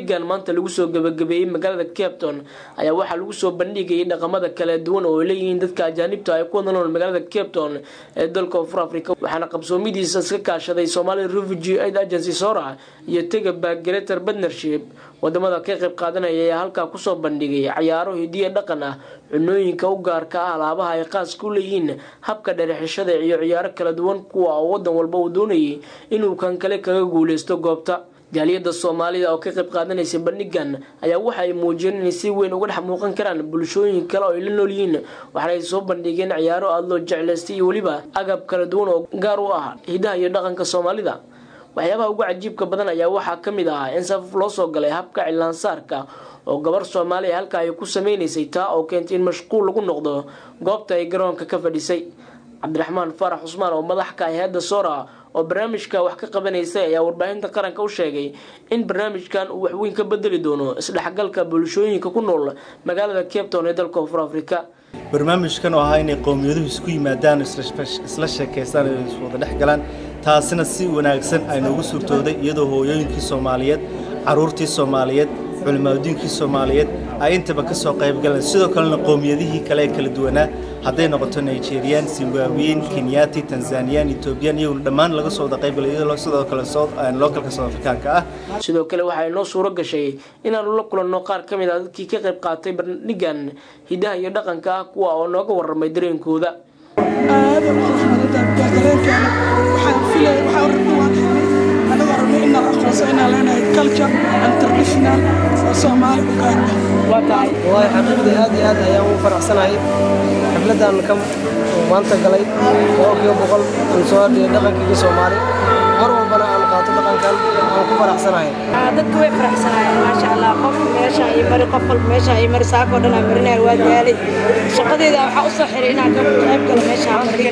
bandhigan maanta lagu soo gabagabeeyey magaalada capton ayaa waxaa lagu soo bandhigayay dhaqamada kala duwan oo ay leeyihiin dadka ajaanibta ay ku wada nool magaalada capton ee dalka koonfur africa waxaana qabsoomidiisa iska kaashaday somali refugee aid agency sora iyo tegaba greater partnership wadamada ka qayb qaadanaya ayaa halkaa kusoo bandhigay cayaaro hidiya dhaqan ah cunooyinka u gaarka ah alaabaha ay qaas ku leeyihiin habka dherexishada iyo ciyaaro kala duwan kuwa oo wadan walba uu doonayay inuu kan kale kaga guuleysto goobta jaaliyada soomaalida oo ka qayb qaadanaysay bandhigan ayaa waxa ay muujiyeen inay si weyn uga dhex muuqan karaan bulshooyin kale oo ay la nool yihiin waxaana ay soo bandhigeen ciyaaro aada loo jeclaystay iyo weliba agab kala duwan oo gaar u ah hidaha iyo dhaqanka soomaalida waxyaabaha ugu cajiibka badan ayaa waxaa ka mid ahaa in safaf loo soo galay habka cilaansaarka oo gabar soomaaliya halka ay ku sameynaysay taa oo keentay in mashquul lagu noqdo goobta ay garoonka ka fadhisay cabdiraxmaan faarax cusmaan oo madax ka ah hay-adda sora oo barnaamijka wax ka qabanaysay ayaa warbaahinta qaranka u sheegay in barnaamijkan uu waxweyn ka bedeli doono isdhexgalka bulshooyinka ku nool magaalada capton ee dalka koonfur africa barnaamijkan oo ahaa inay qowmiyaduhu isku yimaadaan isla sheekaystaan ay iswada dhex galaan taasina si wanaagsan ay noogu suurtooday iyadoo hooyooyinkii soomaaliyeed caruurtii soomaaliyeed culimaadudiinkii soomaaliyeed ay intaba ka soo qayb galeen sidoo kalena qowmiyadihii kale ee kala duwanaa hadday noqoto nigeriyaan zimbabweyin kenyati tanzaniyaan etoobiyaan iyaguna dhammaan laga soo wada qaybgalay iyadoo sidoo kale lookalka south afrikaanka ah sidoo kale waxaa inoo suuro gashay inaanu la kulanno qaar ka mid ah dadkii ka qayb qaatay bandhigan hidaha iyo dhaqanka ah kuwa oo nooga warramay dareenkooda aada u qurxmadada dareenkeena waxaan filaya waxaa rabnaa anaga rabno inaan aqoonso inaan leenahay culture and traditional oo soomaali u gaar ah wallahi xaqiiqdii aad iyo aad ayaan ugu faraxsanahay xafladan ka maanta galay boqolkiiba boqol aan soo hadhiya dhaqankayga soomaali mar walbana aan qaato dhaqankan aan ku faraxsanahay dadka way faraxsanaayeen maasha allah qof meesha iyo mari qof walba meesha iyo mari saakoo dhan aan marinaya waa daalay shaqadeyda waxaa u soo xiray inaan ka qayb galo meesha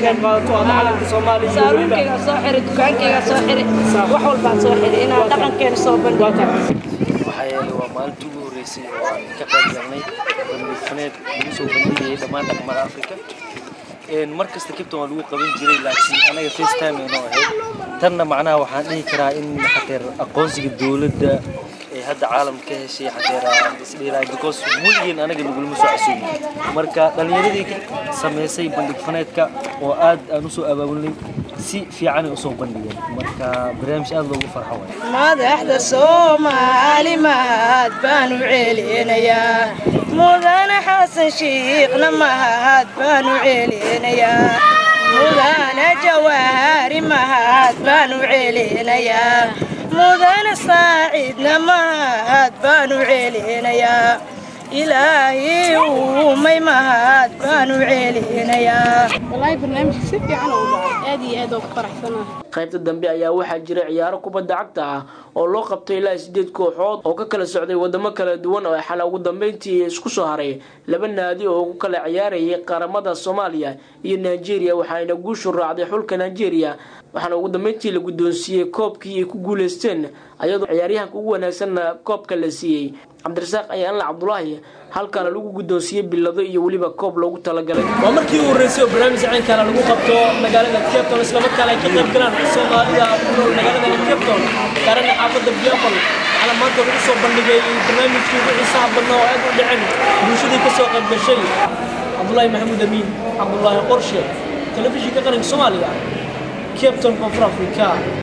saaruunkeyga soo xiray dukaankeyga soo xiray wax walbaan soo xiray inaan dhaqankeena soo bandhigo waxaa yeelay waa maalintii ugu horreysay oo aan ka qayb galnay bandhigfaneed lagu soo bandhigayay dhammaan dhaqamada afrika mar kasta kibton waa lagu qaban jiray laakiin anaga first time aynoo ahayd tanna macnaha waxaan dhihi karaa in xateer aqoonsiga dowladda ee hadda caalamka ka heshay xateer aan isdhihilahay because weligeen anaga nagulama soo casuumin marka dhallinyaradii ka samaysay bandhig faneedka oo aad aan usoo abaabulnay si fiicanay usoo bandhigeen marka barnaamij aad loogu farxo waay madaxda soomaali mahad baan u celinayaa mudane xasan shiikhna mahad baan u celinayaa mudane jawaari mahad baan u celinayaa mudane saacidna mahad baan u celinayaa ilaahay uumay mahad baan u celinayaa والله برنامج si fiican oo dhacay aad iyo aad oo ku faraxsanahay qaybta dambe ayaa waxaa jira ciyaaro kubadda cagta ah oo loo qabtay ilaa sideed kooxood oo ka kala socday wadamo kala duwan oo xala ugu dambeyntii isku soo haray laba naadi oo ku kala ciyaarayay qaramada soomaaliya iyo nigeria waxaana guushu raacday xulka nigeria waxaana ugu dambeyntii la guddoonsiiyey koobkii ay ku guuleysteen ayadoo ciyaaryahanka ugu wanaagsanna koobka la siiyey cabdirasaaq ayaanla cabdulaahi halkaana lagu guddoonsiiyey bilado iyo weliba koob loogu talagalay waa markii ugu horreysay oo barnaamij caynkaana lagu qabto magaalada capton islamarkaana ay ka qayb galaan soomaalida ku nool magaalada capton gaarana xaafadda biafal waxaana maanta lagu soo bandhigay barnaamijkii ugu xiisaha badnaa oo aad u dhicin bulshadii ka soo qayb gashay cabdulaahi maxamuud amiin cabdulaahi qorshe telefishinka qaranka soomaaliya capton koonfur africa